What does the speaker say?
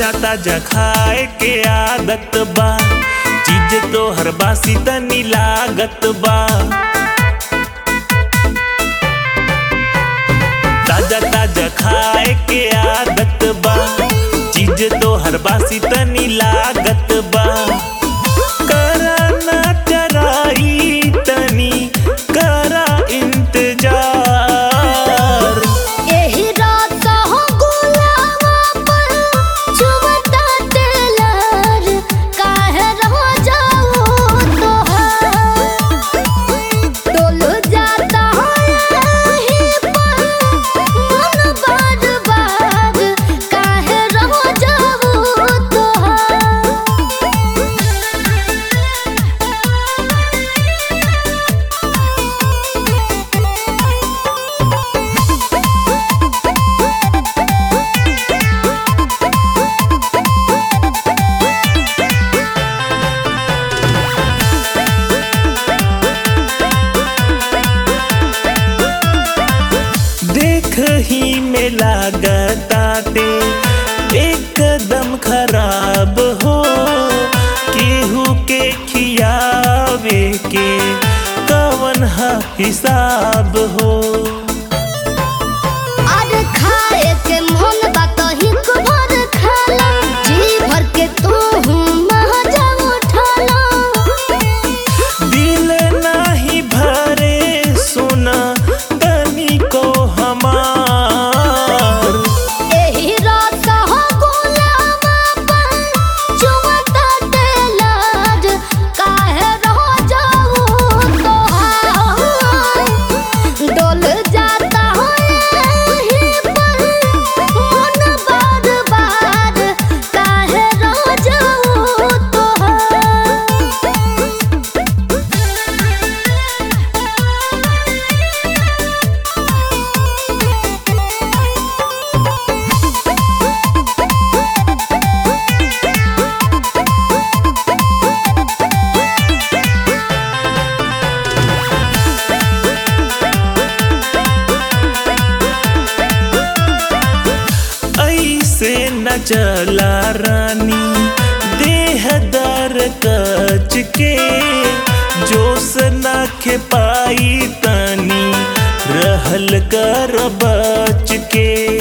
ताजा ताजा खाए के आदत बा चीज तो हर बासी तनी लागत बा ताजा ताजा खाए के आदत बा चीज तो हर बासी तनी लागत बा करा ना चराई तनी करा इंतजार एही रात हो गुलावा पर चुमता तेलर काहे रह जाओ तोहार डोल जाता हो यही पर मन बार बार काहे रह जाओ तोहार देख ही में लागताते एकदम खराब हो केहू के खियावे के कवन हा हिसाब हो अरे खाए के मन बा तो हिक भर खाला जी भर के तू मजा उठाला दिल नाही भरे सुना तनी को हमार एही रात हो गुलामा पर चुमता तेलर काहे रह जाऊ तोहार डोल जाता हो यही पर मन बार बार काहे रह जाऊ तोहार ऐसे न चला रानी देह दर कच के जोश न खे पाई तनी रहल कर बच के